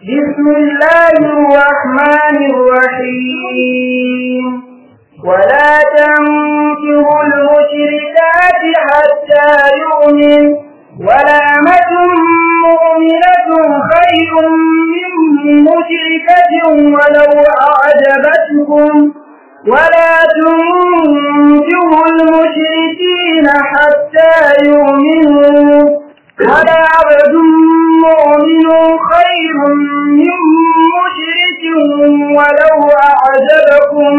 بسم الله الرحمن الرحيم ولا تنكروا المشركات حتى يؤمن ولامة مؤمنة خير من مشركة ولو أعجبتكم ولا تنكروا المشركين حتى يؤمنوا ولا عبد مؤمن خير من مشرك ولو أعجبكم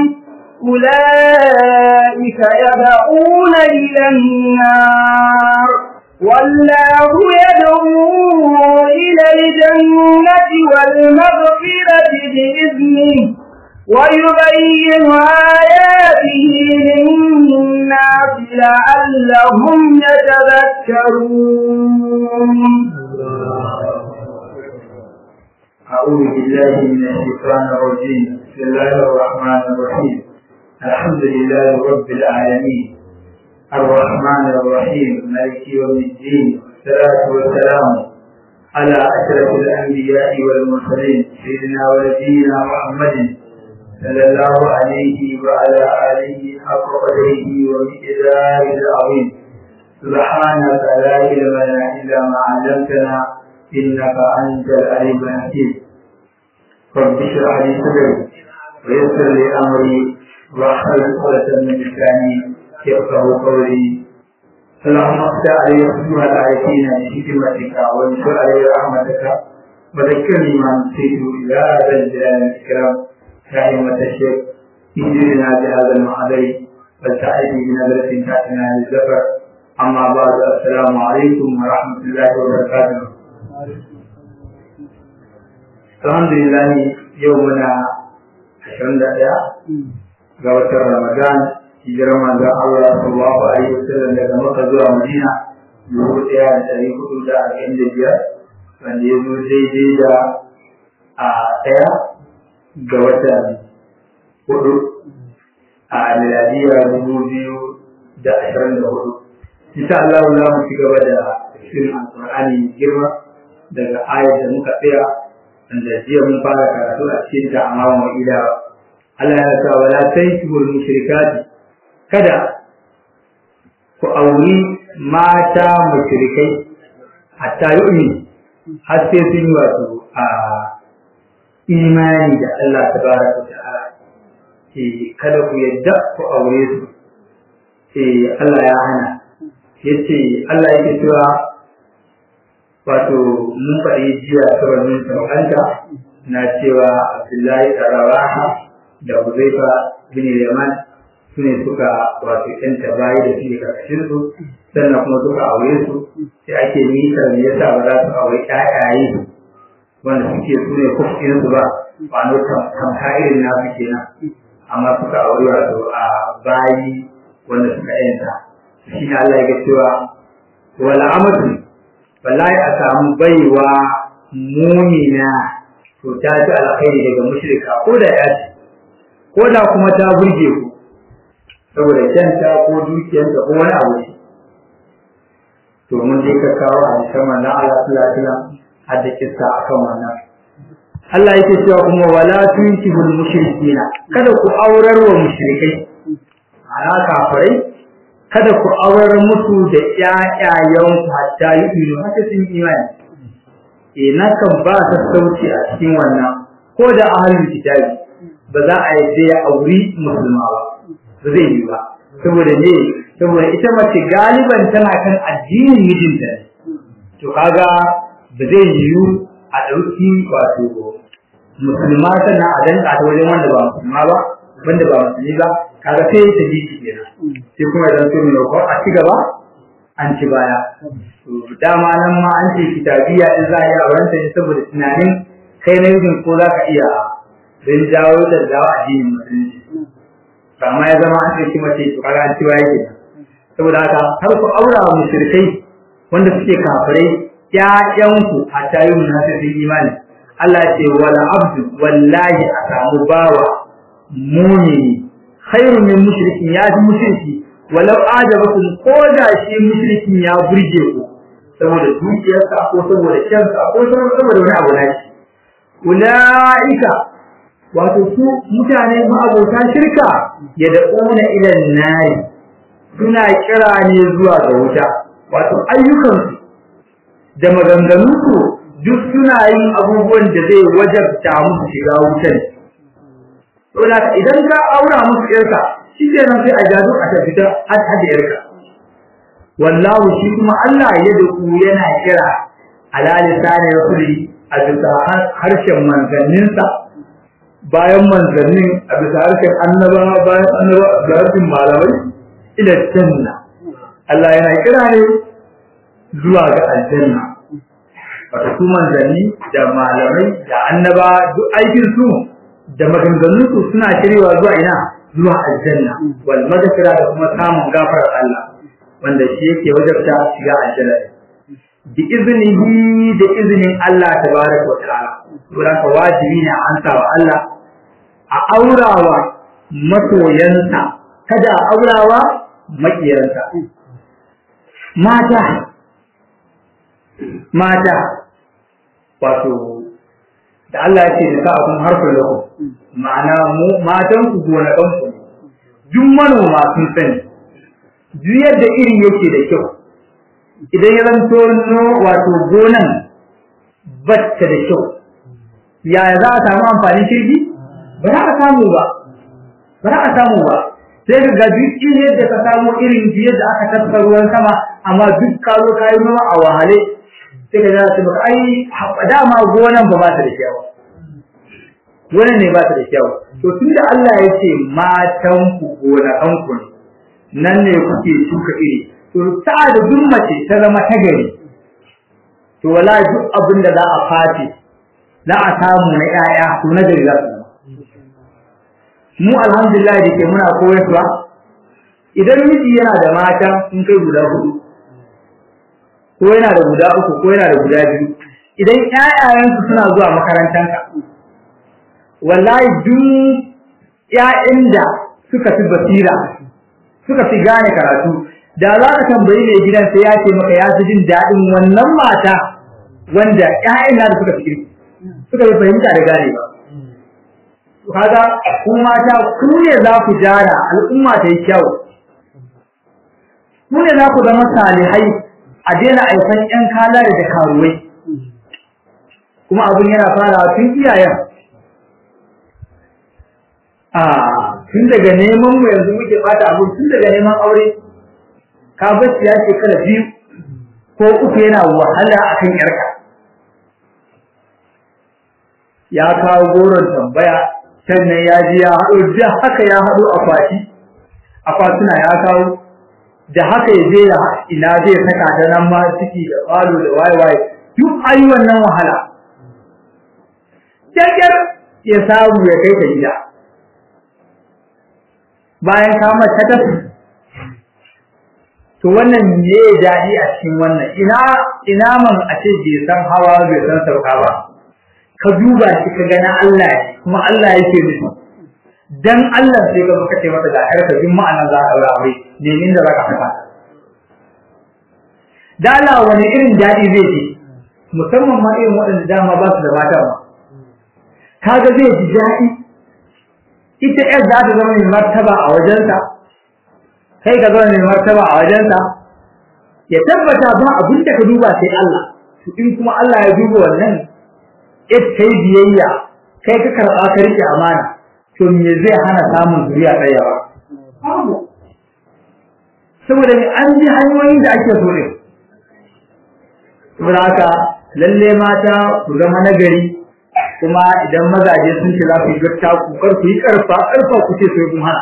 أولئك يدعون إلى النار والله يدعو إلى الجنة والمغفرة بإذنه ويبين آياته للناس لعلهم يتذكرون أعوذ بالله من الشيطان الرجيم بسم الله الرحمن الرحيم الحمد لله رب العالمين الرحمن الرحيم مالك يوم الدين والصلاة والسلام على أشرف الأنبياء والمرسلين سيدنا ونبينا محمد صلى الله عليه وعلى آله حق قدره ومقداره العظيم سبحانك لا علم لنا إلا ما علمتنا إنك أنت العليم الحكيم رب اشرح لي صدري ويسر لي أمري واحلل عقدة من لساني يفقه قولي اللهم افتح علي فتوح الآيتين بحكمتك وانشر علي رحمتك وذكرني ما نسيت إلى ذا الجلال والإكرام كائمة الشيخ انزلنا بهذا المحضر فلتعدي بنظرة تأتنا للزفر أما بعد السلام عليكم ورحمة الله وبركاته الحمد لله يومنا عشرين دقيقة ga watan Ramadan hijirar manzon Allah sallallahu alaihi wasallam daga Makka zuwa Madina dubu ɗaya da ɗari hudu da arba'in da biyar wanda ya zo daidai da a ɗaya ga watan hudu a miladiya dubu biyu da ashirin da hudu. Insha Allah za mu ci gaba da tafsirin Alƙur'ani girma daga ayar da muka tsaya wanda jiya mun fara karatu a cikin ta amma mu ila Allah ya sa wala tankihul mushrikati kada ku auri mata mushrikai hatta yu'min har sai sun yi wato a imani da Allah tabaraka ta'ala eh kada ku yadda ku aure su eh Allah ya hana yace Allah yake cewa wato mun faɗi jiya sababin saukanta na cewa Abdullahi Rawaha da Huzaifa bin Yaman su ne suka wato ƴanta bayi da suke karkashin su sannan kuma suka aure su sai ake nisa me yasa ba za su aure ƴaƴaye wanda suke su ne kufin su ba ba no tamka irin nasu kenan amma suka aure wato a bayi wanda suka ƴanta shi ne Allah ya cewa wala amatu wallahi a samu baiwa mumina to ta ji alkhairi daga mushrika ko da ya ce ko da kuma ta burge ku saboda kyanta ko dukiyanta ko wani abu ne to mun je ka kawo a cikin manzon Allah sallallahu alaihi wasallam har da kissa akan wannan Allah yake cewa kuma wala tunkihul mushrikina kada ku aurar wa mushrikai ana kafirai kada ku aurar musu da ƴaƴayen ku hatta yu'minu hatta sun imani eh na kan ba ta sauci a cikin wannan ko da ahlul kitabi ba za a yi ya auri musulma ba ba zai yi ba saboda ne saboda ita mace galiban tana kan addinin mijinta ne to kaga ba zai yiwu a ɗauki wato musulma sannan a danka ta wajen wanda ba musulma ba wanda ba musulmi ba kaga sai ta ji shi kenan sai kuma idan so mai ko a ci gaba an ci baya dama nan ma an ce kitabiya in za a yi auren ta ne saboda tunanin kai na mijin ko za ka iya don jawo da dawo addinin musulunci amma ya zama an ɗauki mace to kaga an ci baya kenan saboda haka har ku aura wa mushrikai wanda suke kafirai ƴaƴanku a tayin munafiqin imani Allah ya ce wala abdu wallahi a samu bawa mumini khairu min mushrikin ya fi mushriki walau ajabakum ko da shi mushrikin ya burge ku saboda dukiyarsa ko saboda kyansa ko saboda wani abu nashi ulaika wato su mutane ma'abota shirka ya da ƙona ilan nari suna kira ne zuwa ga wuta wato ayyukansu da maganganunsu duk suna yin abubuwan da zai wajabta musu shiga wutan saboda idan ka aura musu yarka shi ke nan sai a jadu a tafi ta hada yarka wallahu shi kuma Allah ya da ku yana kira ala lisani rasuli a bisa harshen manzanninsa bayan manzannin a bisa harshen annaba bayan annaba da harshen malamai ila janna Allah yana kira ne zuwa ga aljanna wato su manzanni da malamai da annaba duk aikin su da maganganun su suna shirewa zuwa ina zuwa aljanna wal madakira da kuma samun gafarar Allah wanda shi yake wajabta shiga aljanna bi iznihi da iznin Allah tabaraka wa ta'ala saboda ka wajibi ne an sa wa Allah a aurawa masoyansa kada a aurawa makiyansa mata mata wato da Allah ya ce da sa'atun harfin lakum ma'ana mu matan ku gonakan ku duk manoma sun sani duk yadda iri yake da kyau idan ya zanto no wato gonan batta da kyau yaya za a samu amfanin shirgi ba za a samu ba ba za a samu ba sai ka ga duk irin yadda ka samu irin yadda aka tattara ruwan sama amma duk ka zo ka yi noma a wahale sai ka zara maka ai dama gonan ba ba ta da kyau gonan ne ba ta da kyau to tunda Allah ya ce matan ku gonakan ku ne nan ne kuke shuka iri to ta da duk mace ta zama ta gari to wala duk abin da za a fati za a samu na 'ya'ya to na gari za su zama mu alhamdulillah da ke muna koyarwa idan miji yana da mata sun kai guda hudu ko yana da guda uku ko yana da guda biyu idan ƴaƴayensu suna zuwa makarantanka wallahi duk ƴaƴan da suka fi basira suka fi gane karatu da za ka tambayi mai gidan sai ya ce maka ya fi jin daɗin wannan mata wanda ƴaƴan da suka fi suka fi fahimta da ganewa kaga ku mata ku ne za ku jara al'umma ta yi kyau ku ne za ku zama salihai a daina aifan ƴan kalare da karuwai kuma abin yana farawa tun iyayen a tun daga neman mu yanzu muke bata abu tun daga neman aure ka bacci ya shekara biyu ko uku yana wahala akan yarka ya kawo goron tambaya sannan ya ji ya haɗo da haka ya haɗo akwati akwatuna ya kawo da haka ya je ya ina zai saka ta nan ma ciki da falo da waye waye duk ayi wannan wahala kyakkyar ya samu ya kai ta gida bayan ka mata ta to wannan ne daɗi a cikin wannan ina ina man a ce bai san hawa bai san sauka ba ka duba shi ka gana Allah kuma Allah yake nufi dan Allah sai ka baka ce mata da karka jin ma'anar za ka aure ne min da zaka saka da Allah wani irin daɗi zai ji musamman ma irin waɗanda dama ba su da mata ba kaga zai ji daɗi ita ƴar za ta zama mai martaba a wajensa kai ka zama mai martaba a wajensa ya tabbata ba abin da ka duba sai Allah to in kuma Allah ya duba wannan ita kai biyayya kai ka karɓa ka rike amana to me zai hana samun zuriya tsayawa babu saboda me an ji hanyoyin da ake so ne saboda haka lalle mata ku zama nagari kuma idan mazaje sun ce za ku yi gatta ku kar ku yi karfa karfa ku ce sai kun hana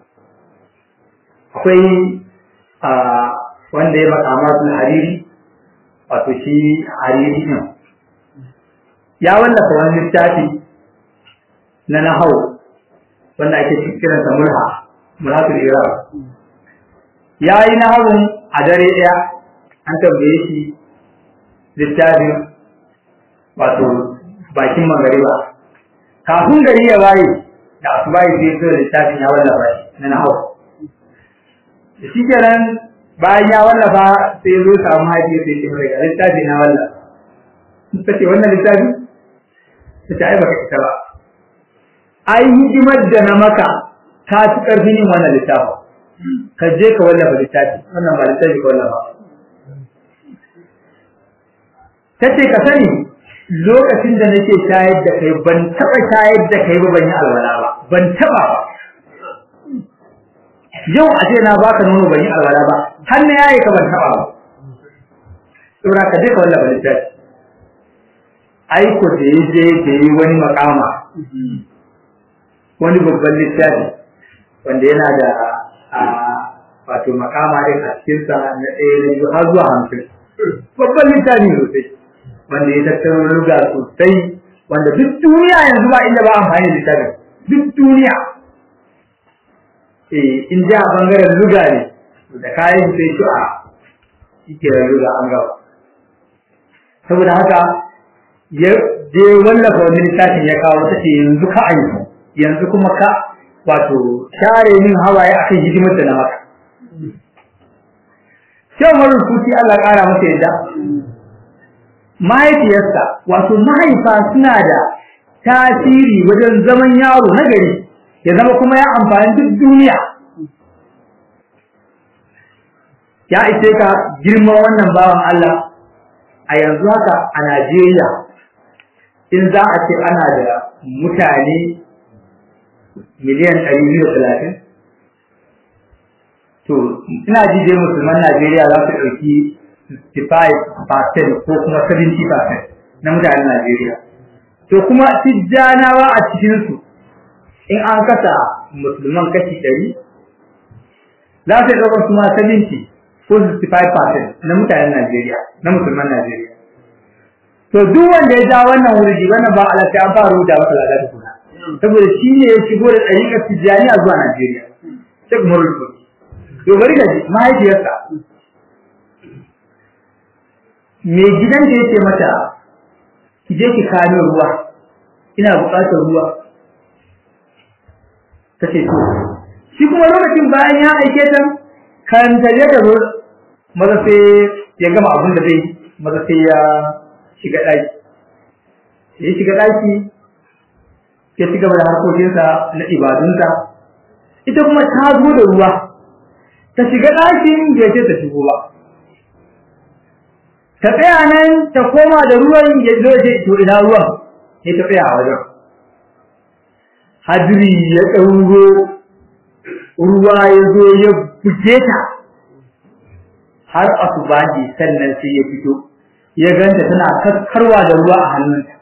akwai a wanda ya makama su hariri wato shi hariri ne ya wallafa wani littafi na nahau wanda ake kiran sa mulha mulhatul iraq ya yi nahawun a dare ɗaya an tambaye shi littafin wato bakin magariba kafin gari ya waye da asuba ya sai da littafin ya wallafa shi na nahau da shi kenan bayan ya wallafa sai zo samu haji sai ce mai littafi na wallafa ta ce wannan littafi ta ce ai baka ita ba ai hidimar da na maka ka ci karfin yin wannan littafi ka je ka wallafa littafi wannan ba littafi ka wallafa ta ce ka sani lokacin da nake shayar da kai ban taɓa shayar da kai ba ban yi alwala ba ban taɓa ba yau a ce na baka nono ban yi alwala ba har na yayi ka ban taɓa ba saboda ka je ka wallafa littafi aiko da ya je da yi wani makama wani babban littafi wanda yana da wato makama din a cikinsa na ɗaya na biyu har zuwa hamsin babban littafi sosai wanda ya tattaro ruga sosai wanda duk duniya yanzu ba inda ba amfani da littafin duk duniya eh in ji a bangaren ruga ne da kayan sai shi a shike ruga an gaba saboda haka ya je wallafa wani littafin ya kawo ta ce yanzu ka aiki yanzu kuma ka wato share min hawaye akan hidimar da na maka Shan wani rubuci Allah ƙara masa yadda mahaifiyarsa wato mahaifa suna da tasiri wajen zaman yaro na gari ya zama kuma ya amfani duk duniya ya ishe ka girman wannan bawan Allah a yanzu haka a Najeriya in za a ce ana da mutane miliyan ɗari biyu talatin to ina ji dai musulman Najeriya za su ɗauki 65% ko kuma 70% na mutanen Najeriya. To kuma tijjanawa a cikinsu in an kasa musulman kashi ɗari, za su ɗaukar su ma 70 ko 65% na mutanen Najeriya, na musulman Najeriya. To duk wanda ya ja wannan wurji wannan ba ala sai an fara rubuta masa lada da kuna. Saboda shi ne ya shigo da ɗariƙar tijjaniya zuwa Najeriya. Sai kuma rubuta. To bari ka ji mahaifiyarsa mai gidan da yake mata ki je ki kawo ruwa ina buƙatar ruwa tace to shi kuma lokacin bayan ya aike ta kan ta je da ruwa maza sai ya gama abin da zai maza sai ya shiga ɗaki ya shiga ɗaki ya ci gaba da harkokinsa na ibadunsa ita kuma ta zo da ruwa ta shiga ɗakin bai ce ta shigo ba ta tsaya nan ta koma da ruwan ya zo je to ina ruwan sai ta tsaya a wajen hadiri ya ɗauro ruwa ya zo ya buge ta har asubahi sannan sai ya fito ya ganta tana kaskarwa da ruwa a hannunta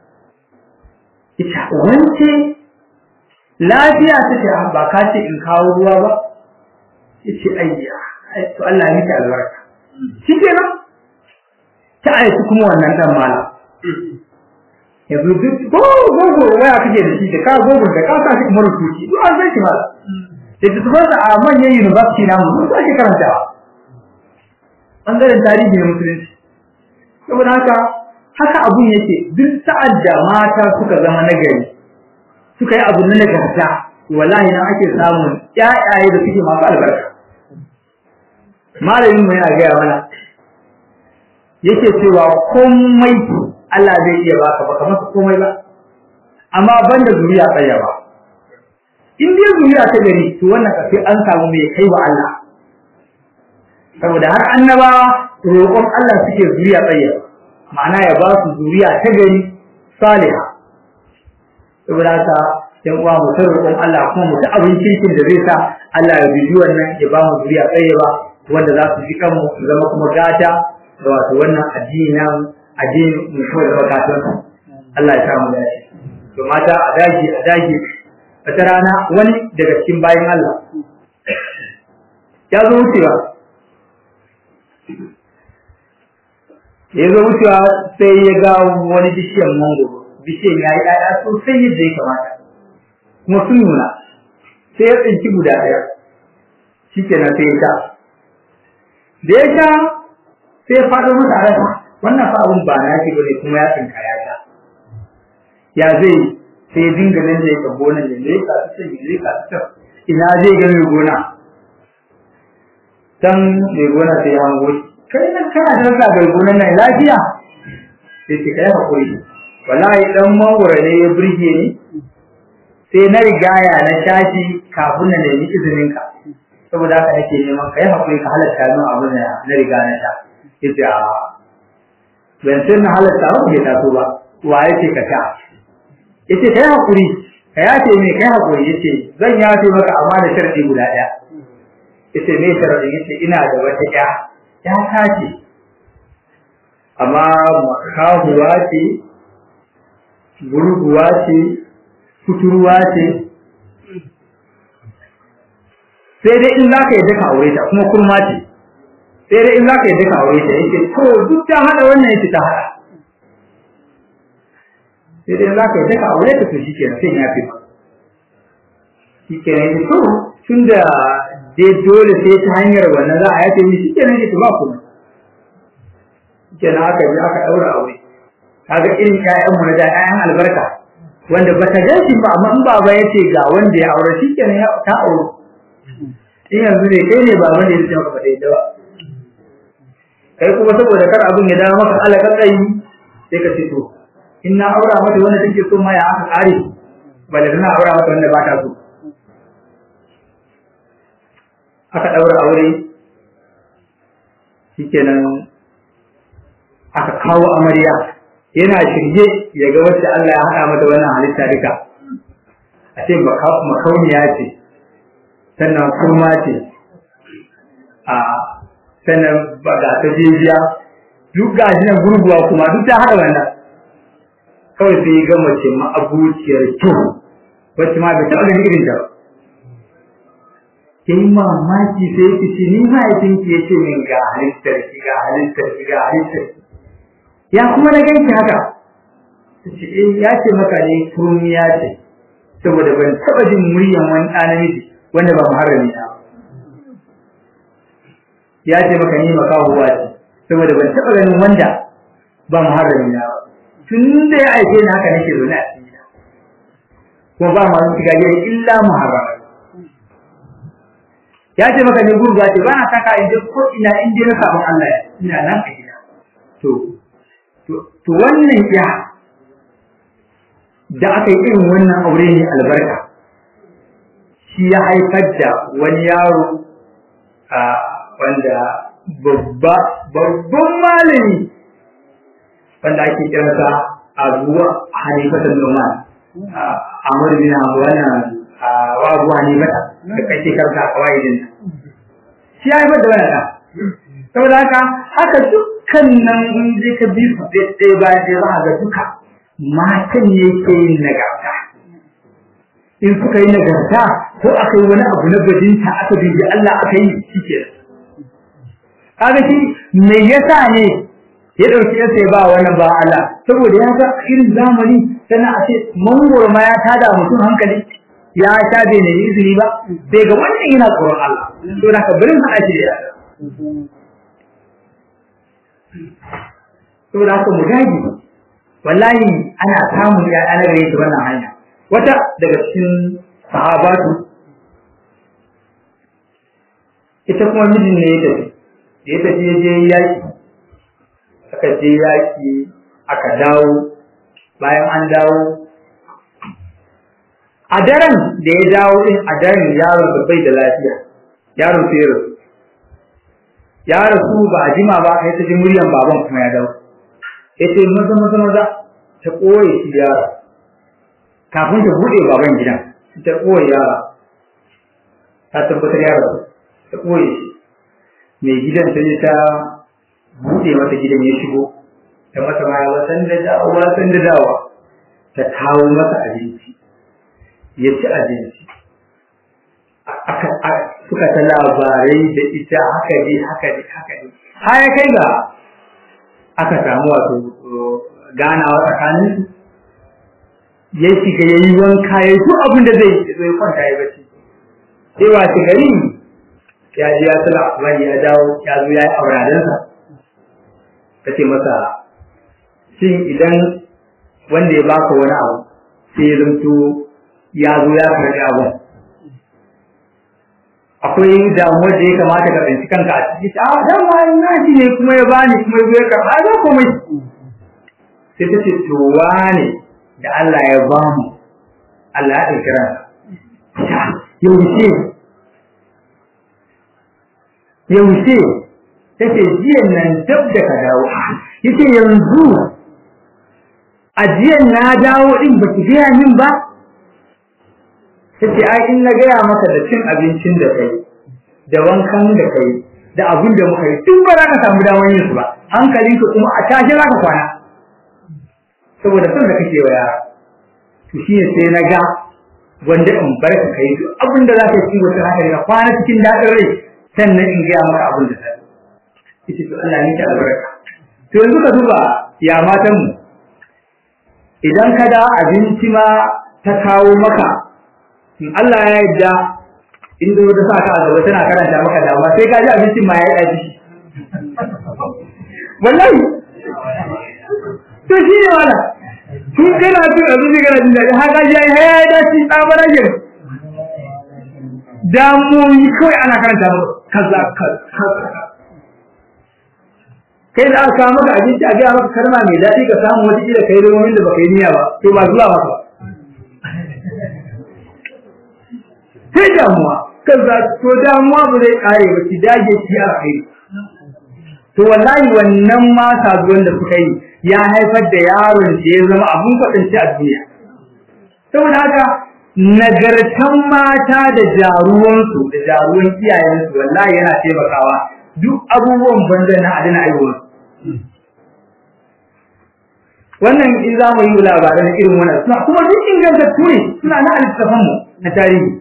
ita wance lafiya ta ce ba ka ce in kawo ruwa ba ya ce ayya to Allah ya miki albarka shi kenan ta aiki kuma wannan dan mala yanzu duk ko gogo waya kake da shi da ka gogo da ka sa shi kuma rubuci duk an san shi mala da ta tabbata a manyan university na mu sun ake karantawa bangaren tarihi na musulunci saboda haka haka abun yake duk sa'ad da mata suka zama nagari suka yi abu na nagarta wallahi na ake samun ƴaƴaye da suke masu albarka malamin mu yana gaya mana yake cewa komai Allah zai iya baka baka masa komai ba amma banda zuriya tsaya ba in dai zuriya ta gari to wannan kafi an samu mai kai wa Allah saboda har annabawa roƙon Allah suke zuriya tsaya ma'ana ya ba su zuriya ta gari saliha saboda haka yan uwa mu ta roƙon Allah kuma mu ta abin kirkin da zai sa Allah ya bibi wannan ya ba mu zuriya tsaye ba wanda za su ji kanmu su zama kuma gata da wato wannan addini na addini mu kawai da bakatun Allah ya samu dace to mata a dage a dage wata rana wani daga cikin bayan Allah ya zo wucewa ya zo wucewa sai ya ga wani bishiyar mangoro bishiyar ya yi ɗaya sosai yadda ya kamata kuma sun nuna sai ya tsinci guda ɗaya shi kenan sai ya sha da ya sha sai ya faɗo masa a rasa wannan fa abun ba na shi bane kuma ya tsinka ya sha ya zai sai ya dinga nan da ya ka gonan ya zai ka ta ya zai ka ta ina zai ga mai gona dan mai gona sai ya hango shi kai nan kana da rasa ga gonan nan lafiya sai ce kai hakuri wallahi dan mangoro ne ya burge ni sai na rigaya na tashi kafin na nemi izinin ka saboda haka nake neman kai hakuri ka halatta min abin da na riga na sha yace a ban san na halatta ba bai taso ba wa yace ka sha yace kai hakuri ka yace me kai hakuri yace zan yace maka amma da sharadi guda daya yace me sharadi yace ina da wata ya ya tace amma makahuwa ce gurguwa ce kuturwa ce sai dai in zaka yi daka aure ta kuma kurma ce sai dai in zaka yi daka aure ta yake to duk ta hada wannan yake ta hada sai dai in zaka yi daka aure ta to shikenan sai ya fi shikenan yake to tunda dai dole sai ta hanyar wannan za a yace ni shikenan yake ba kuma shikenan aka bi aka daura aure kaga irin ƴaƴan mu na da ƴaƴan albarka wanda ba ta gashi ba amma in baba yace ga wanda ya aure shikenan ya ta aure in yanzu ne kai ne baban da yake maka fadai dawa kai kuma saboda kar abin ya dawo maka alaka tsayi sai ka ce to in na aura mata wanda take so ma ya aka kare balle na aura mata wanda ba ta so aka daura aure shikenan aka kawo amarya yana shirye ya ga wacce Allah ya haɗa mata wannan halitta duka a ce makauniya ce sannan kurma ce a sannan ba ga ta jijiya duk ga shi nan gurguwa kuma duk ta haɗa wannan kawai sai ya ga mace ma'abuciyar kyau wacce ma bai taɓa ganin irin ta ba kin mamaki sai ki ce ni mahaifin ki yace min ga halittar ki ga halittar ki ga halittar ki ya kuma na ganki haka ce eh ya ce maka ne kurmiya ce saboda ban taɓa jin muryan wani ɗan namiji wanda ba muharrami na ya ce maka ni makahuwa ce saboda ban taɓa ganin wanda ba muharrami na ba tun da ya aike ni haka nake zaune a cikin gida kuma ba ma shiga gida illa muharrami ya ce maka ne gurguwa ce ba na saka in je ko ina in je na sabon Allah ina nan a gida to to wannan ya da aka yi irin wannan aure ne albarka shi ya haifar da wani yaro a wanda babba babban malami wanda ake kiransa abuwa hanifatan noman amur bin wannan wa abu hanifata da kake karka a kawai shi ya haifar da wannan saboda haka haka dukkan nan in je ka bi su ɗaya bayan ɗaya za ga duka matan ne ke yin nagarta in suka yi nagarta ko aka yi wani abu na bajinta aka bibi Allah aka yi shi ke kaga shi me yasa ne ya ɗauki ya sai ba wannan ba Allah saboda ya ga irin zamani sannan a ce mangoro ma ya tada mutum hankali ya sha bai na izini ba sai ga wannan yana tsoron Allah to da ka bari mu aje ya saboda haka mu dage wallahi ana samun ya ana gare shi wannan hanya wata daga cikin sahabatu ita kuma mijin ne ya tafi da ya tafi ya je yaki aka je yaki aka dawo bayan an dawo a daren da ya dawo din a daren yaron da bai da lafiya yaron sai rasu ya rasu ba a jima ba sai ta ji muryan baban kuma ya dawo ya ce maza maza maza ta koye shi yara kafin ta buɗe baban gidan ta koye yara ta tabbatar yara ta koye shi mai gidan ta je ta buɗe mata gidan ya shigo ta mata ma ya san da dawowa san da dawowa ta kawo masa abinci ya ci abinci suka ta labarai da ita haka ne haka ne haka ne har ya kai ga aka samu wato ganawa tsakanin su ya shiga ya yi wanka ya yi duk abin da zai yi zai kwanta ya bacci sai wace gari ya ji ya sala wani ya dawo ya zo ya yi auradansa ta ce masa shin idan wanda ya baka wani abu sai ya zanto ya zo ya karɓi abin akwai damuwar da ya kamata ka tsinci kanka a ciki a dan wani nashi ne kuma ya bani kuma ya ya karɓa ba komai sai ta ce to wane da Allah ya ba mu Allah ya ɗauki ransa yaushe yaushe ta ce jiyan nan dab da ka dawo ya ce yanzu a jiyan na dawo ɗin ba ki gaya min ba ta ce ai in na gaya maka da cin abincin da kai da wankan da kai da abin da muka yi duk ba za ka samu damar yin su ba hankalinka kuma a tashi za ka kwana saboda son da kake wa yara to shi ne sai na ga wanda in bar ka kai duk abin da za ka yi wata haka ka kwana cikin daɗin rai sannan in gaya maka abin da sai ita to Allah ne ta albarka to yanzu ka duba ya matan mu idan ka da abinci ma ta kawo maka in Allah ya yarda in da wata sa ka a gaba tana karanta maka dama sai ka ji abincin ma ya yi ɗaci wallahi to shi ne wala tun kana cin abinci kana jin daɗi haka ji ai haya da shi tsamara ke damuwoyi kawai ana karanta maka kaza kaza kai da aka kawo maka abinci a gaya maka kalma mai daɗi ka samu wata kila kai romomin da baka yi niyya ba to ba zuwa maka sai damuwa kaza to damuwa ba zai kare ba ki dage ki a kai to wallahi wannan ma saduwan da suka yi ya haifar da yaron da ya zama abun kwaɗanci a duniya saboda haka nagartan mata da jaruwansu da jaruwan iyayensu wallahi yana taimakawa duk abubuwan banza na adana aiwuwa wannan in za mu yi labaran irin wannan suna kuma duk ingantattu ne suna na alittafanmu na tarihi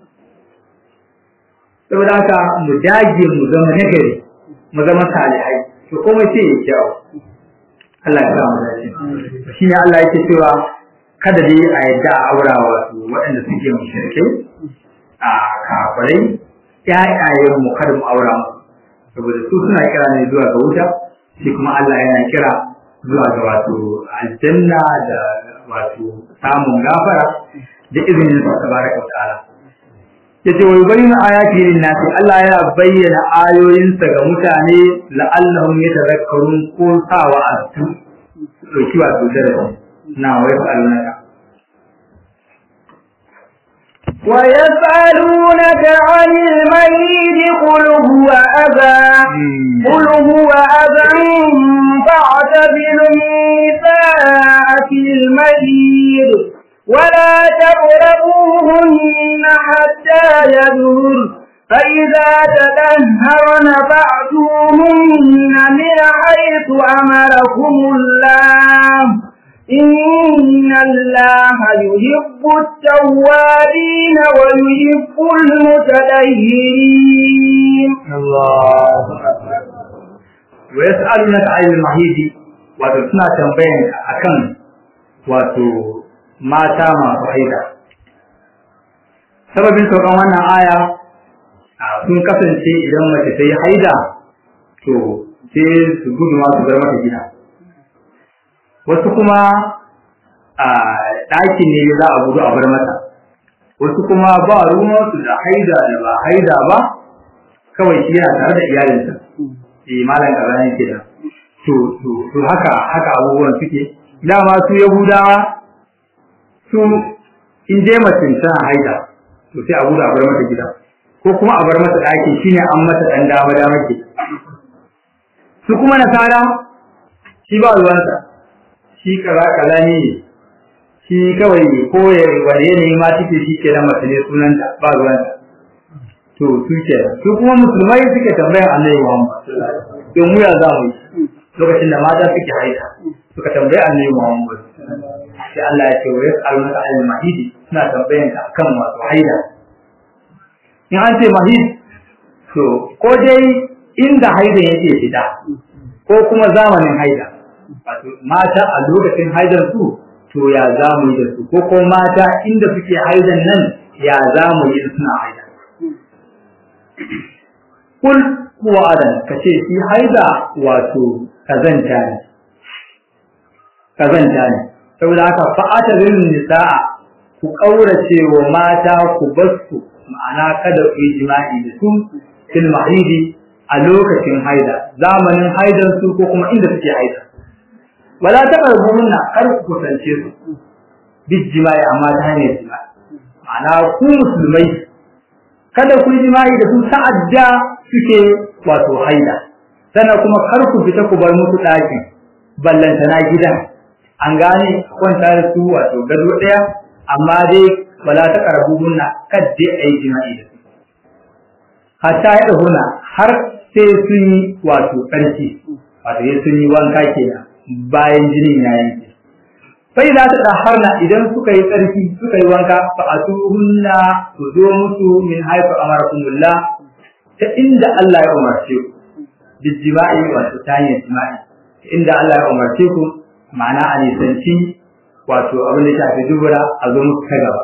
saboda haka mu dage mu zama nagari mu zama salihai to komai sai ya kyawu Allah ya samu dace shine Allah yake cewa kada dai a yadda a aura wasu waɗanda suke mushrikai a kafirai ƴaƴayen mu kada mu aura musu saboda su suna kira ne zuwa ga wuta shi kuma Allah yana kira zuwa ga wato aljanna da wato samun gafara da izinin sa tabaraka ta'ala yace wa yubayyinu ayati lin-nasi Allah yana bayyana ayoyinsa ga mutane la'allahum yatadhakkarun ko sawa astu dauki wato darasi na wai fa'alunaka ويسألونك عن الميت قل هو أذى قل هو أذى فاعتزلوا النساء في الميت ولا تقربوهن حتى يدهر فإذا تدهرن فأتوهن من حيث أمركم الله إن الله يحب التوابين ويحب المتدهرين الله ويسألونك عن المحيط wato suna tambayan akan wato mata masu haida sababin saukan wannan aya sun kasance idan mace ta yi haida to sai su gudu ma su bar mata gida wasu kuma a ɗaki ne za a gudu a bar mata wasu kuma ba ruwansu da haida da ba haida ba kawai shi yana tare da iyalinsa eh malam kaza ne ke da to to to haka haka abubuwan suke dama su yahudawa su in je mace tana haida to sai a gudu a bar mata gida ko kuma a bar mata ɗaki shine an mata ɗan dama dama ke su kuma nasara shi ba ruwansa shi kaza kaza ne shi kawai ko ya wani yanayi ma take shi ke da mace ne sunanta ba ruwanta to su ke su kuma musulmai suke tambayar annabi Muhammad to mu ya zamu yi lokacin da mata suke haida suka tambayi annabi Muhammad sai Allah ya ce wa yas'alunaka al mahidi suna tambayan ka akan wato haida in an ce mahid to ko dai inda haida yake fita ko kuma zamanin haida wato mata a lokacin haidar su to ya za mu yi da su ko ko mata inda suke haidan nan ya za mu yi suna haida kul kuwa adan ka ce shi haida wato kazanta ne kazanta ne saboda haka fa'ata lil nisaa ku kaurace wa mata ku basu ma'ana kada ku yi jima'i da su fil mahidi a lokacin haida zamanin haidan su ko kuma inda suke haida wala taqrabuhunna kar ku kusance su bijjima'i amma ta hanyar jima'i ma'ana ku musulmai kada ku yi jima'i da su ta'adda suke wato haida sannan kuma kar ku fita ku bar musu ɗakin ballantana gidan an gane kwanta da su wato gado ɗaya amma dai wala ta karabu hunna kadde a yi jima'i da su hatta ya huna har sai sun yi wato ƙarfi wato ya sun yi wanka kenan bayan jinin ya yanke sai za ta ɗaharna idan suka yi tsarki suka yi wanka fa a hunna su zo musu min haifu amarakumullah ta inda Allah ya umarce ku bijima'i wato ta hanyar jima'i inda Allah ya umarce ku ma'ana a nisanci wato abin da shafi dubura a zo muku ta gaba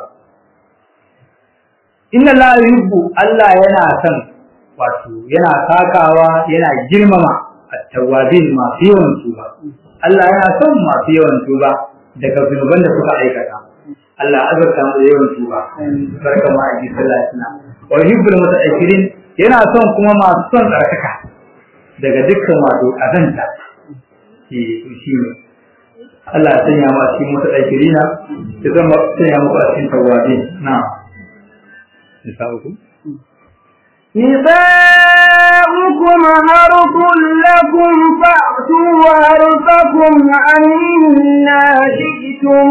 inna la yuhibbu Allah yana son wato yana takawa yana girmama at-tawwabin masu yawan tuba Allah yana son masu yawan tuba daga zunuban da suka aikata Allah azurta mu da yawan tuba barka ma aji sallallahu alaihi wasallam wa yuhibbul mutaakhirin yana son kuma masu son tsarkaka daga dukkan wato azanta ke shi ne Allah ya sanya mu a cikin mutaakhirina ya zama sanya mu a cikin tawwabin na'am nisa'ukum نساؤكم حرث لكم فأتوا حرثكم عنا شئتم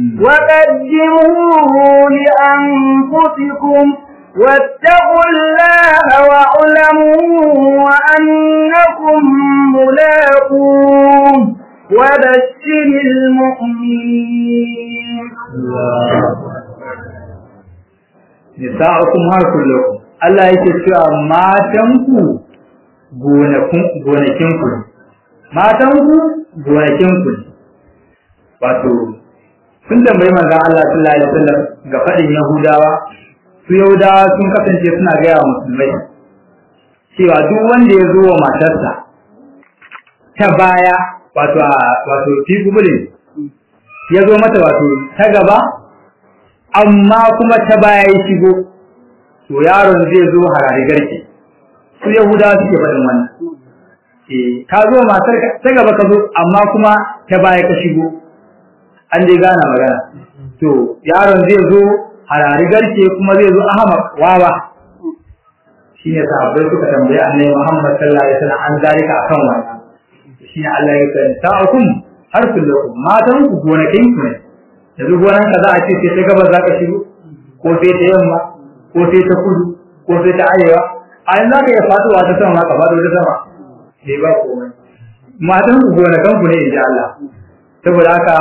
وقدموه لأنفسكم واتقوا الله واعلموا أنكم ملاقوه وبشر المؤمنين nisa'ukum harkul lakum Allah yake cewa matanku gonakinku ne matanku gonakinku ne wato sun tambayi manzon Allah sallallahu alaihi wasallam ga fadin Yahudawa su Yahudawa sun kasance suna gaya wa musulmai cewa duk wanda ya zo wa matarsa ta baya wato wato fi gubulin ya zo mata wato ta gaba amma kuma ta baya ya shigo to yaron zai zo harari garke su yahudawa suke faɗin wannan eh ka zo matar ta gaba ka zo amma kuma ta baya ka shigo an dai gana magana to yaron zai zo harari garke kuma zai zo ahmad wawa shine sahabbai suka tambaye annabi Muhammad sallallahu alaihi wasallam an zalika akan wannan shine Allah ya ce ta'akum har kullakum matan ku gonakin ku ne yanzu gonan ka za a ce sai ta gaba za ka shigo ko sai ta yamma ko sai ta kudu ko sai ta arewa a yanzu za ka iya faduwa ta sama ka faɗo ta sama bai ba komai matan ku gonakan ku ne in ji Allah saboda haka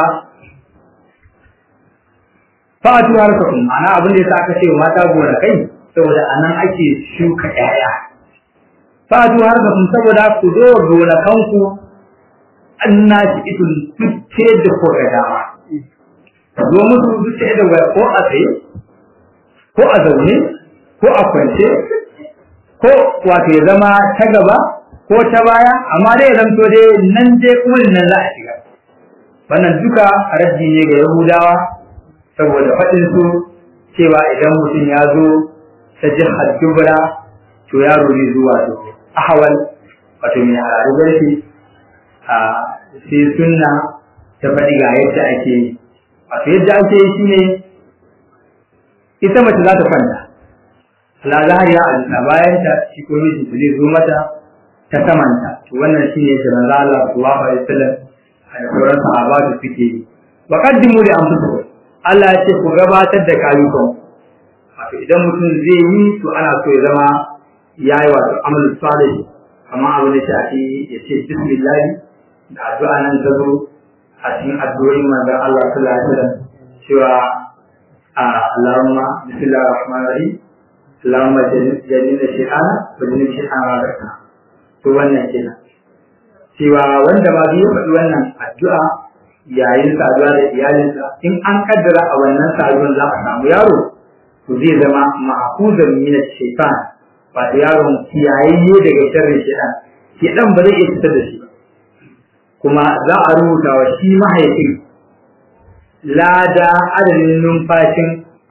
fa'atu harkakum ma'ana abin da yasa aka ce mata gonakai saboda anan ake shuka ƴaƴa fa'atu harkakum saboda ku zo gonakan ku annashi itun tuce da ko ga dama zo musu duka da waya ko a tsaye ko a zaune ko a kwance ko wato ya zama ta gaba ko ta baya amma dai ya zanto dai nan dai kullun nan za a shiga wannan duka raddi ne ga yahudawa saboda faɗin su cewa idan mutum ya zo ta jihar dubra to yaro ne zuwa to ahawal wato mai harari garfi a sai sunna ta faɗi ga yadda ake yi wato yadda ake yi shine ita mace za ta kwanta la zahariya a jika bayan ta shi ko miji zai zo mata ta samanta to wannan shine da manzo Allah sallallahu alaihi wasallam da sauran sahaba da suke yi wa qaddimu li anfusikum Allah ya ce ku gabatar da kayukan wato idan mutum zai yi to ana so ya zama yayi wato amal salih amma abu da shafi ya ce bismillah da addu'a nan ta zo a cikin addu'o'in manzon Allah sallallahu alaihi wasallam cewa Allahumma bismillahir rahmanir rahim Allahumma jannina shay'ana wa jannina shay'ana ma zakka to wannan kenan cewa wanda ma biyu faɗi wannan addu'a yayin saduwa da iyalinsa in an kaddara a wannan saduwan za a samu yaro to zai zama ma'khuzan min ash-shaytan wato yaron kiyayayye daga sharrin shaytan shaytan ba zai iya fitar da shi ba kuma za a rubuta wa shi mahaifin lada adadin numfashin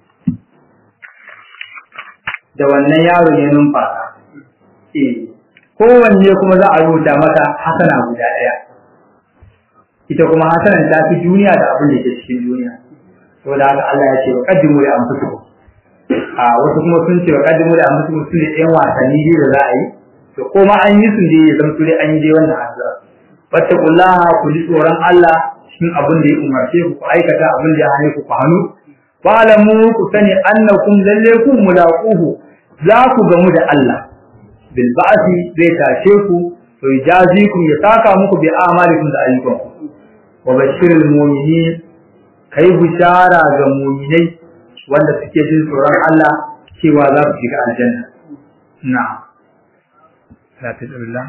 da wannan yaron ya numfasa eh kowanne kuma za a rubuta masa hasana guda ɗaya ita kuma hasanan ta fi duniya da abin da ke cikin duniya saboda haka Allah ya ce wa qaddimu li anfusikum a wasu kuma sun ce wa qaddimu li anfusikum su ne ɗan wasanni biyu da za a yi to ko ma an yi su ne ya zama dai an yi dai wannan azza wattaqullaha ku ji tsoron Allah cikin abin da ya umarce ku ku aikata abin da ya hane ku ku hannu fa'lamu ku sani annakum lalle ku mulaquhu za ku gamu da Allah bil ba'si zai tashe ku to yajazikum ya saka muku bi amalikum da ayyukanku wa bashirul mu'minin kai bishara ga mu'minai wanda suke jin tsoron Allah cewa za su shiga aljanna na'am la tajalla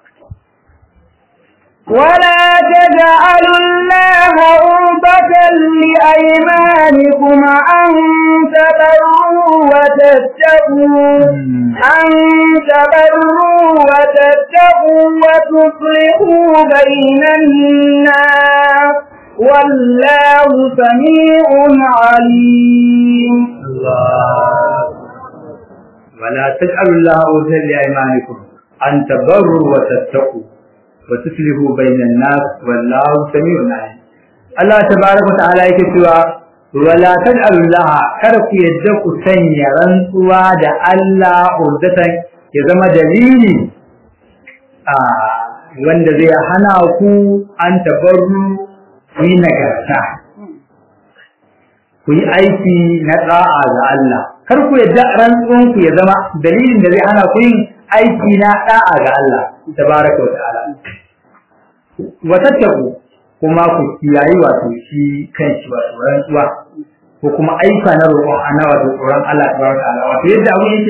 ولا تجعلوا الله عرضة لأيمانكم أن تبروا وتتقوا أن تبروا وتتقوا وتصلحوا بين الناس والله سميع عليم الله ولا تجعلوا الله عرضة لأيمانكم أن تبروا وتتقوا وتصلحوا بين الناس والله سميع عليم Allah tabaraka ta'ala yake cewa wala taj'alu laha kada ku yadda ku sanya rantsuwa da Allah urdatan ya zama dalili a wanda zai hana ku an tabarru ku yi nagarta ku yi aiki na da'a ga Allah kar ku yadda rantsuwan ku ya zama dalilin da zai hana ku yin aiki na da'a ga Allah tabaraka wa ta'ala wa tattaku kuma ku kiyayi wato shi kan shi wato rantsuwa ko kuma aika na roƙon ana wato tsoron Allah tabaraka wa ta'ala wato yadda abu yake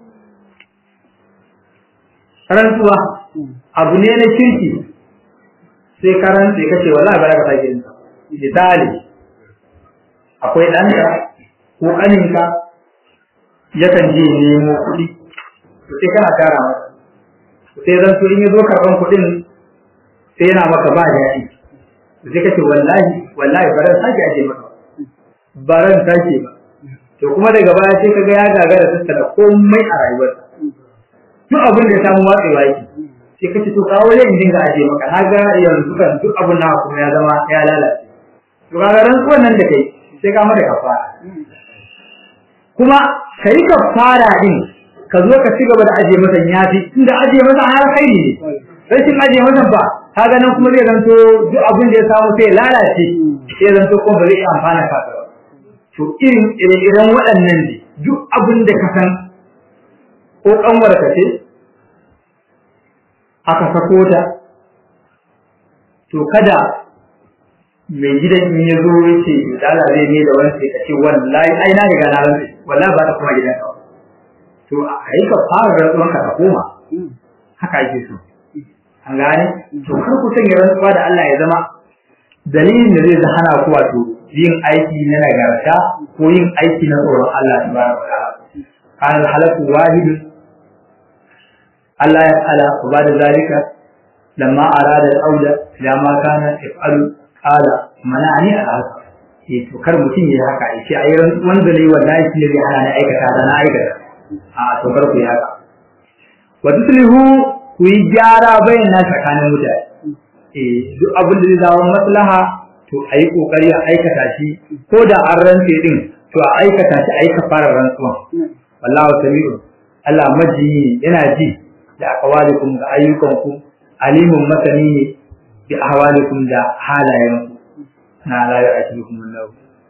rantsuwa abu ne na kirki sai ka rantse kace wallahi ba za ka sake yin misali akwai ɗanka ko ƙaninka yakan je nemo kuɗi to sai kana tara masa sai zan so in ya zo karɓan kuɗin sai yana maka ba daɗi sai kace wallahi wallahi baran sake aje maka baran sake ba to kuma daga baya sai kaga ya gagara tattala komai a rayuwarsa duk abin da ya samu watsewa yake sai kace to kawo ne in dinga aje maka naga yanzu kan duk abin na kuma ya zama ya lalace to kaga ran nan da kai sai ka mata kafara kuma kai kafara din ka zo ka ci gaba da aje masa yafi inda aje masa har kai ne rashin aje masa ba kaga nan kuma zai zanto duk abin da ya samu sai lalace sai zanto kuma ba zai iya amfana ka ba to irin irin waɗannan ne duk abin da ka san ko kanwar ka ce aka sako ta to kada mai gidan in ya zo ya ce dala zai ne da wani sai ka ce wallahi ai na riga na rantsi wallahi ba ta kuma gidan ka to a yi ka fara rantsuwan ka ka koma haka ake so an gane to kar ku sanya rantsuwa da Allah ya zama dalilin da zai hana ku wato yin aiki na nagarta ko yin aiki na tsoron Allah tabaraka wa ta'ala kan halaku wahid Allah ya ala ba da zalika lamma arada al-auda ila ma kana yaf'alu qala manani al-hasa eh to kar mutum ya haka ya ce ayi wanda ne wallahi shi ne hana na aikata da na aikata a to kar ku yi haka wa tuslihu ku yi gyara bayan na tsakanin mutane eh duk abin da zai zama maslaha to a yi kokari a aikata shi ko da an rantse din to a aikata shi a yi kafarar rantsuwa wallahu sami'un Allah maji yana ji da aqwalikum da ayyukanku alimun masani ne bi ahwalikum da halayenku na la ya'tikum Allah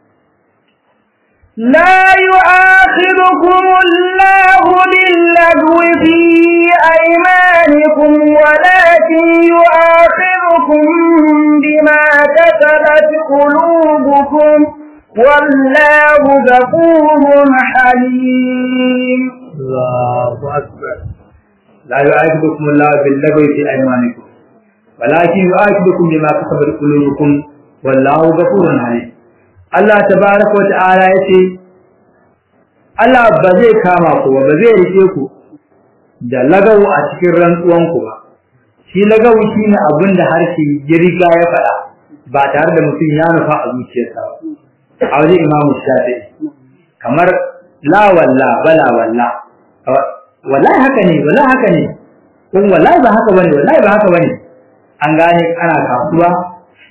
لا يؤاخذكم الله باللغو في أيمانكم ولكن يؤاخذكم بما كسبت قلوبكم والله غفور حليم الله أكبر لا يؤاخذكم الله باللغو في أيمانكم ولكن يؤاخذكم بما كسبت قلوبكم والله غفور حليم Allah tabaraka wa ta'ala yace Allah ba zai kama ku ba ba zai rike ku da lagawu a cikin rantsuwan ku ba shi lagawu shine abin da harshe ya riga ya faɗa ba tare da mutum ya nufa a zuciyarsa ba a wajen Imam Shafi'i kamar la walla bala walla wallahi haka ne wallahi haka ne kun wallahi ba haka bane wallahi ba haka bane an gane ana kasuwa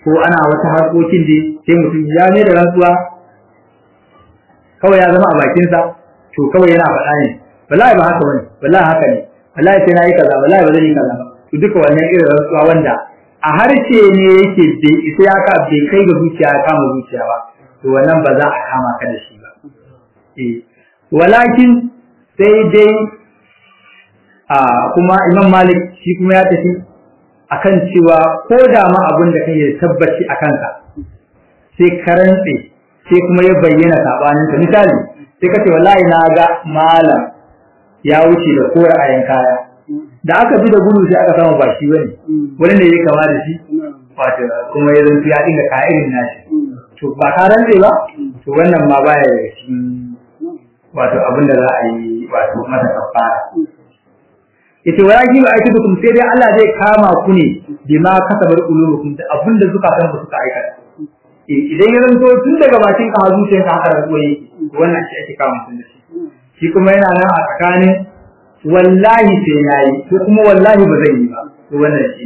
ko ana wata harkokin da sai mutum ya mai da rantsuwa kawai ya zama a bakinsa to kawai yana faɗa ne wallahi ba haka bane wallahi haka ne wallahi sai na yi kaza wallahi ba zan yi kaza ba to duka wannan irin rantsuwa wanda a harshe ne yake bai isa ya ka bai kai ga zuciya ya kama zuciya ba to wannan ba za a kama ka da shi ba eh walakin sai dai a kuma Imam Malik shi kuma ya tafi akan cewa ko da ma abin da kake tabbaci a kanka sai karantse sai kuma ya bayyana sabanin ka misali sai kace wallahi na ga malam ya wuce da kora ayan kaya da aka bi da gudu sai aka samu ba shi bane wani ne ya kama da shi wato kuma ya zanto ya dinga kaya irin nashi to ba ka rantse ba to wannan ma baya daga cikin wato abin da za a yi wato mata kafara yace wa yaji ba aiki dukum sai dai Allah zai kama ku ne bima kasabar qulubukum da abin da zukatan ku suka aikata idan ya zanto tun daga bakin ka hazu sai ka haka rantsuwa wannan shi ake kama mutum da shi shi kuma yana nan a tsakanin wallahi sai nayi ko kuma wallahi ba zan yi ba to wannan shi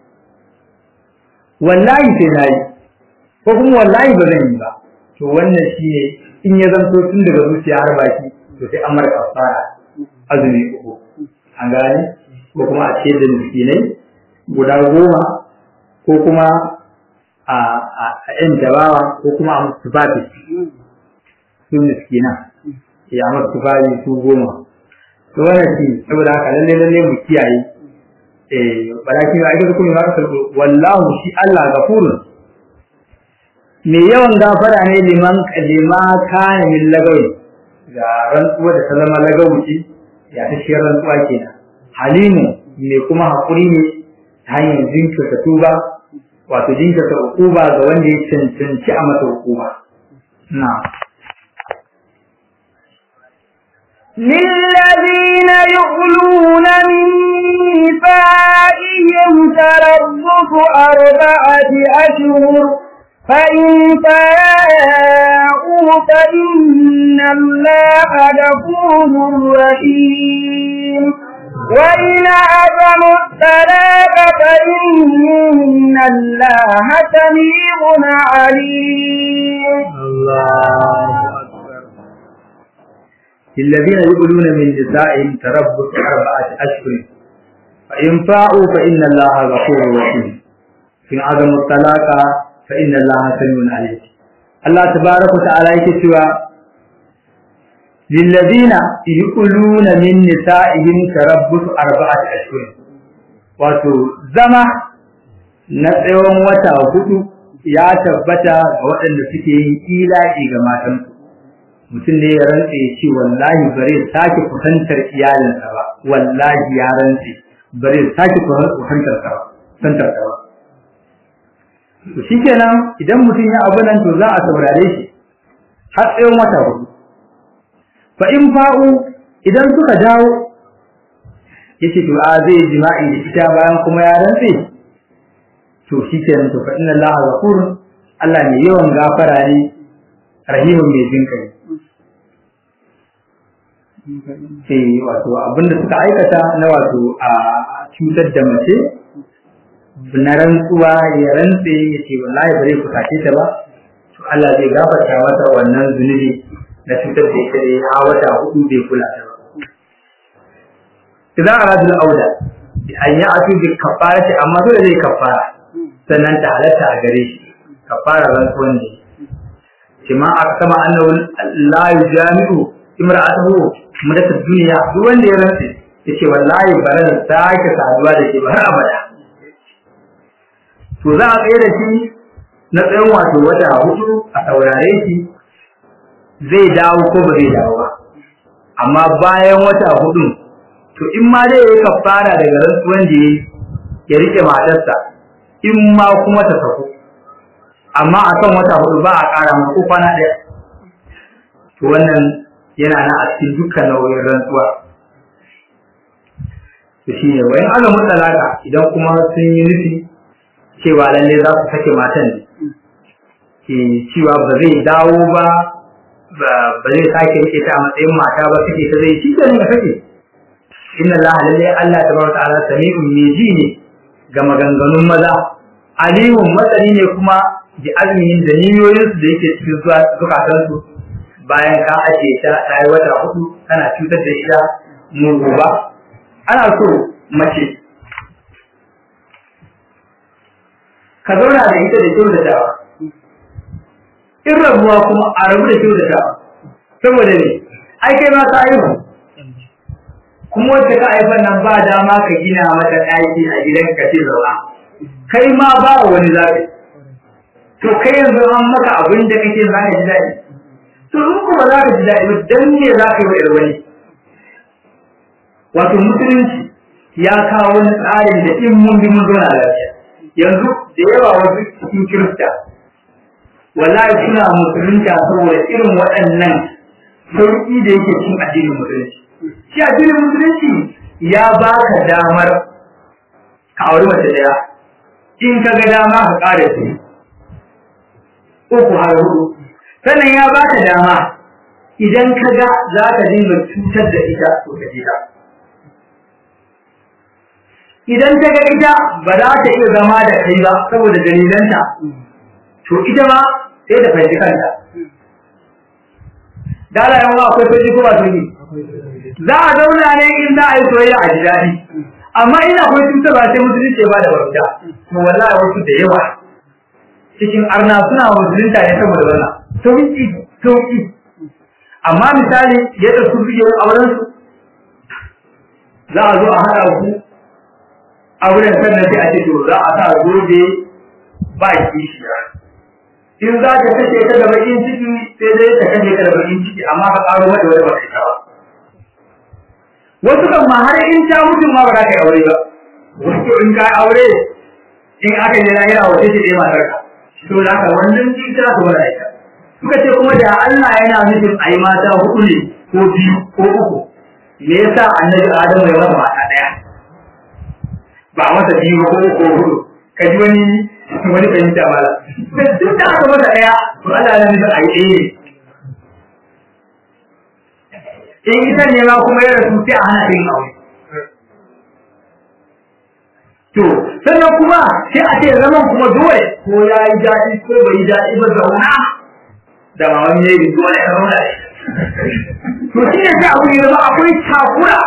wallahi sai nayi ko kuma wallahi ba zan yi ba to wannan shi ne in ya zanto tun daga zuciya har baki to sai an mara kafara azumi uku an gane ko kuma a ce da miskinai guda goma ko kuma a a yan jabawa ko kuma a musu tufafi su miskina ya musu tufafi su goma to wannan shi saboda haka lalle lalle mu kiyaye eh balakin ya aka kuma haka wallahu shi Allah gafurun me yawan gafara ne liman lima kana min lagawi ga rantsuwa da ta zama lagawuci ya ta shi rantsuwa kenan halimu me kuma hakuri ne ta hanyar jinkirta tuba wato jinkirta hukuma ga wanda ya cancanci a masa hukuma na للذين يؤلون من نسائهم تربص أربعة أشهر فإن فاءوا فإن الله غفور رحيم وإن عزموا الطلاق فإن الله سميع عليم الله أكبر الذين يقولون من نسائهم تربص أربعة أشهر فإن فاءوا فإن الله غفور رحيم إن عزموا الطلاق فإن الله سميع عليم الله تبارك وتعالى يكتوى للذين يقولون من نسائهم تربص أربعة أشهر wato zama na tsawon wata hudu ya tabbata ga waɗanda suke yin ila'i ga matansu mutum ne ya rantse ya ce wallahi bare sake kusantar iyalinsa ba wallahi ya rantse bare sake kusantar ta ba kusantar ta ba to shikenan idan mutum ya abu nan to za a saurare shi har tsawon wata hudu fa in fa'u idan suka dawo yace to a zai jima'i da ita bayan kuma ya rantse to shikenan to fa inna allaha ghafur Allah ne yawan gafara ne rahimun mai jin kai eh wato abinda suka aikata na wato a cutar da mace na rantsuwa ya rantse ya ce wallahi bare ku sace ta ba to Allah zai gafarta mata wannan zunubi na cutar da ita a wata hudu bai kula ta ba idan aradul auda an yi atu bi kafarati amma dole zai kafara sannan ta halatta a gare shi kafara rantsuwan ne kima aka sama annahu la yujami'u imra'atuhu mudat duniya duk wanda ya rantse yace wallahi bare da sake saduwa da ke ba har abada to za a tsaye da shi na tsayin wato wata hudu a saurare shi zai dawo ko ba zai dawo ba amma bayan wata hudu to in ma dai yayi kafara daga rantsuwan da yayi ya rike matarsa in ma kuma ta sako amma a kan wata hudu ba a ƙara ma ko kwana ɗaya to wannan yana nan a cikin dukkan nau'in rantsuwa to shine wayan azumin talaka idan kuma sun yi nufi cewa lalle za su sake matan ke cewa ba zai dawo ba ba zai sake rike ta a matsayin mata ba suke ta zai shi ne ya sake inna Allah lalle Allah tabaraka ta'ala sami'un mai ji ne ga maganganun maza alimun matsani ne kuma bi azmihin da niyoyinsu da yake cikin zukatansu bayan ka ajiye ta ta yi wata hudu kana cutar da ita mugu ba ana so mace ka zauna da ita da kyau da dawa in rabuwa kuma a rabu da kyau da dawa saboda ne ai kai ma ka aihu kuma wacce ka haifar nan ba dama ka gina mata ɗaki a gidan ka ce zauna kai ma ba wani zaɓi to kai yanzu an maka abin da kake za ka ji daɗi to in kuma za ka ji daɗi ba dan me za ka yi wa wani wato musulunci ya kawo wani tsarin da in mun bi mun zauna lafiya yanzu da yawa wasu cikin kirista wallahi suna musulunta saboda irin waɗannan sauƙi da yake cikin addinin musulunci shi addinin musulunci ya ba ka damar ka auri mace daya in ka ga dama ka ƙara su uku har hudu sannan ya ba ka dama idan ka ga za ka dinga cutar da ita to ka ta idan ta ga ita ba za ta iya zama da kai ba saboda dalilanta to ita ma sai da fahimci kanta dala yawa akwai fahimci ko ba fahimci za a zauna ne in za a yi soyayya a ji daɗi amma ina akwai cutarwa sai musulunci ba da bauta to wallahi wasu da yawa cikin arna suna musulunta ne saboda wannan sauki sauki amma misali yadda su biyo auren su za a zo a haɗa ku auren sannan sai a ce to za a sa gobe ba kishiya in za ka kashe ka da bakin ciki sai dai ka kashe ka da bakin ciki amma ka ƙaro mata wani ba kai ba wasu kan ma har in ta mutu ma ba za ka yi aure ba wasu in ka aure in aka yi lahira wace ce ɗaya matar ka to da haka wannan ji ta su wani aika suka ce kuma da Allah yana nufin a yi mata hudu ne ko biyu ko uku me yasa annabi Adamu ya masa mata ɗaya ba masa biyu ko uku ko hudu ka ji wani wani fahimta ba duk da aka masa ɗaya to Allah yana nufin a yi ɗaya ne in ita ne ma kuma ya rasu sai a hana yin aure. To, sannan kuma sai a ce zaman kuma dole ko ya yi daɗi ko bai yi daɗi ba zauna da maman ya yi dole ya zauna da To shi ne sai abu ya zama akwai takura.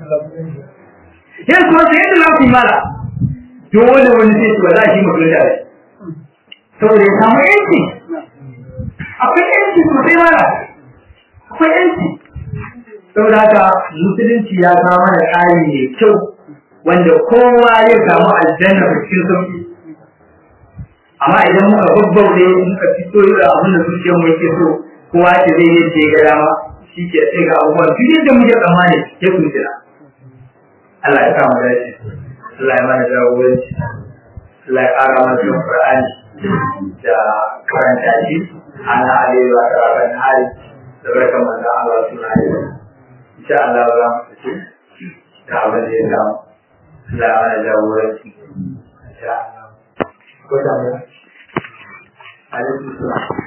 Yan kuma sai yadda za su yi mala. Dole wani sai su ba za shi mutum da shi. Saboda ya samu yanci. Akwai yanci sosai mala. Akwai yanci. saboda haka musulunci ya kawo mana tsari mai kyau wanda kowa ya samu aljanna da cikin sauki amma idan muka babbaude muka fito da abin da zuciyar mu yake so kowa ce zai yi ce ga dama shi ke sai ga abubuwan duk yadda muke tsammani ya kuntuna Allah ya kama dace Allah ya mana jagoranci Allah ya ƙara mana son Qur'ani da karanta shi ana alayhi wa sallam hali da barkan manzo Allah suna yi insha Allah za mu tafi da abin da ya samu Allah ya mana jagoranci insha Allah ko da mu alaikum salam